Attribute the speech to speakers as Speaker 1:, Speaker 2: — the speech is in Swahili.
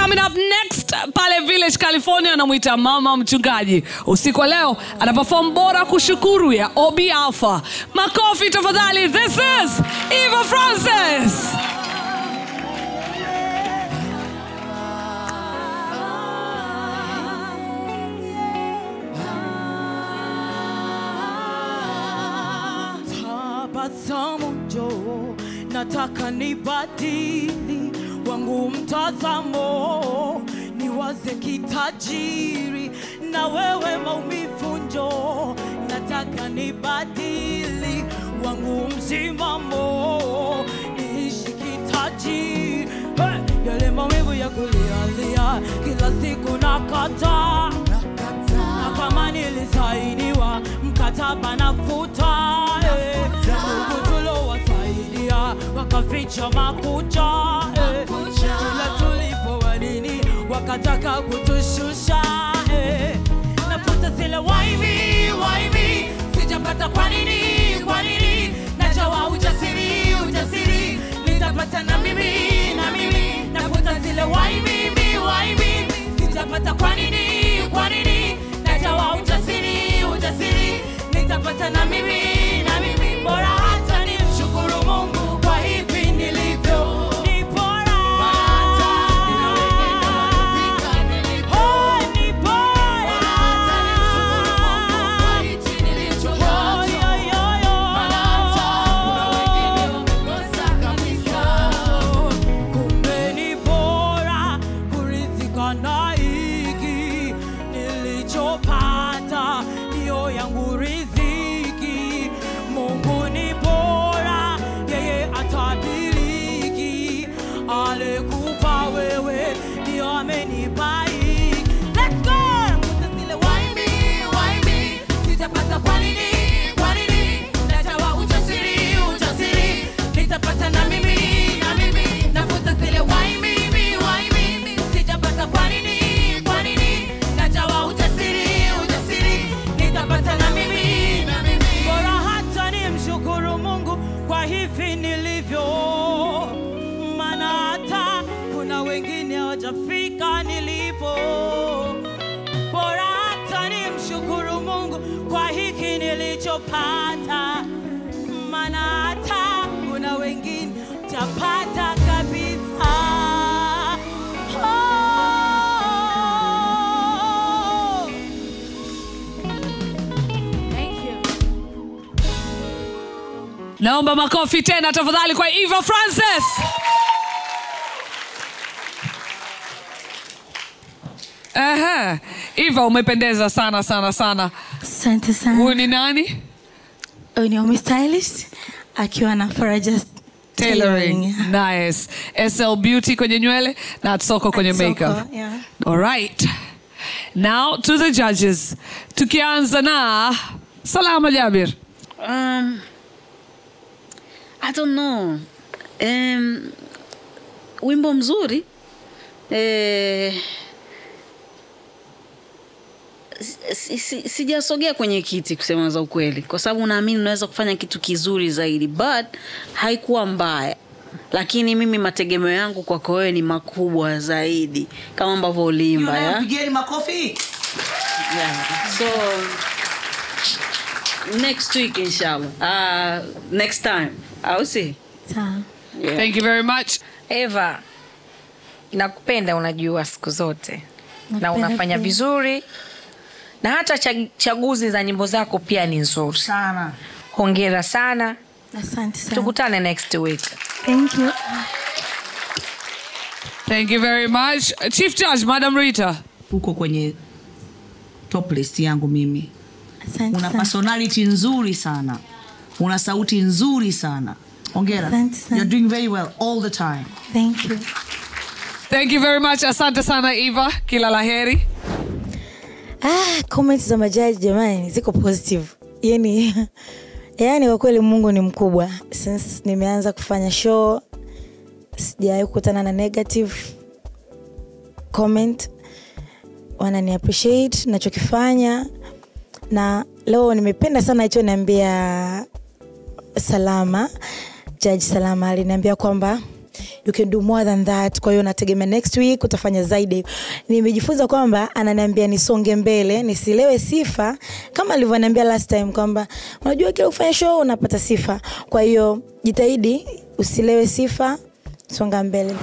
Speaker 1: coming up next pale village california anamwita mama mchungaji usiku wa leo ana perform bora kushukuru ya obi alpha makofi tafadhali this is eva francis
Speaker 2: tabasamu njoo, nataka nibadili wangu mtazamo, niwaze kitajiri na wewe maumivu njoo, nataka nibadili wangu msimamo, niishi kitajiri hey! yale maumivu ya kulialia kila siku nakata na kama nilisainiwa mkataba nafuta eh. Ndugu tulowasaidia wakaficha makucha eh. Kila tulipowanini wakataka kutushusha eh. nafuta zile waibi waibi sijapata kwa nini kwa nini najawa ujasiri ujasiri nitapata na mimi na mimi nafuta zile waibi waibi sijapata kwa nini kwa nini najawa ujasiri ujasiri nitapata na mimi na mimi bora hata ni mshukuru mungu kwa hivi nilivyo ni bora Oh, ni bora Oh, yo, yo, yo. Kumbe ni bora kuridhika na hiki nilichopata, ndiyo yangu riziki. Mungu ni bora, yeye atabiriki. Alikupa wewe, ndiyo amenipa hiki. Let's go! Nakuta zile waibi, waibi, sijapata kwa nini, kwa nini? Najawa ujasiri, ujasiri, nitapata na mimi, na mimi. Nafuta zile waibi, waibi, sijapata kwa nini, kwa nini? Najawa ujasiri, ujasiri, nitapata na mimi, na mimi. Bora hata nimshukuru Mungu kwa hivi nilivyo, maana hata kuna wengine hawajafika nilipo bora hata nimshukuru Mungu kwa hiki nilichopata, maana hata kuna wengine tapata kabisa. Oh. Thank you.
Speaker 1: naomba makofi tena tafadhali kwa eva francis Aha. eva umependeza sana sana sana
Speaker 3: Asante
Speaker 1: huyu
Speaker 3: sana.
Speaker 1: ni nani
Speaker 3: Huyu ni Omi Stylist akiwa na Faraja
Speaker 1: tailoring nice sl beauty kwenye nywele na soko kwenye
Speaker 3: Soko,
Speaker 1: makeup
Speaker 3: yeah.
Speaker 1: all right now to the judges tukianza na salama jabir
Speaker 4: Um, I don't know. Um, wimbo mzuri eh, si- si- sijasogea kwenye kiti kusema za ukweli kwa sababu naamini unaweza kufanya kitu kizuri zaidi but haikuwa mbaya lakini mimi mategemeo yangu kwako wewe ni makubwa zaidi kama ambavyo uliimba ya?
Speaker 5: Pigeni makofi.
Speaker 4: Yeah. So next week inshallah. Uh, next time. Au si?
Speaker 3: Sawa.
Speaker 4: Yeah.
Speaker 1: thank you very much
Speaker 6: eva nakupenda unajua siku zote na
Speaker 3: Nakupenda
Speaker 6: unafanya
Speaker 3: pia.
Speaker 6: vizuri na hata chag- chaguzi za nyimbo zako pia ni nzuri
Speaker 5: Sana.
Speaker 6: hongera sana
Speaker 3: Asante sana.
Speaker 6: tukutane next week
Speaker 3: Thank you.
Speaker 1: thank you very much chief judge madam rita
Speaker 5: Uko kwenye top list yangu mimi.
Speaker 3: Asante
Speaker 5: Una
Speaker 3: sana.
Speaker 5: personality nzuri sana. Una sauti nzuri sana. Hongera.
Speaker 3: Asante sana.
Speaker 5: You're doing very well all the time.
Speaker 3: Thank you.
Speaker 1: thank you very much asante sana eva kila laheri
Speaker 3: Ah, comments za majaji jamani ziko positive. Yani yani kwa kweli Mungu ni mkubwa. Since nimeanza kufanya show sijawahi kukutana na negative comment. Wanani appreciate nachokifanya na leo nimependa sana hicho niambia Salama, Judge Salama aliniambia kwamba you can do more than that kwa hiyo nategemea next week utafanya zaidi nimejifunza kwamba ananiambia nisonge mbele nisilewe sifa kama alivyoniambia last time kwamba unajua kila kufanya show unapata sifa kwa hiyo jitahidi usilewe sifa songa mbele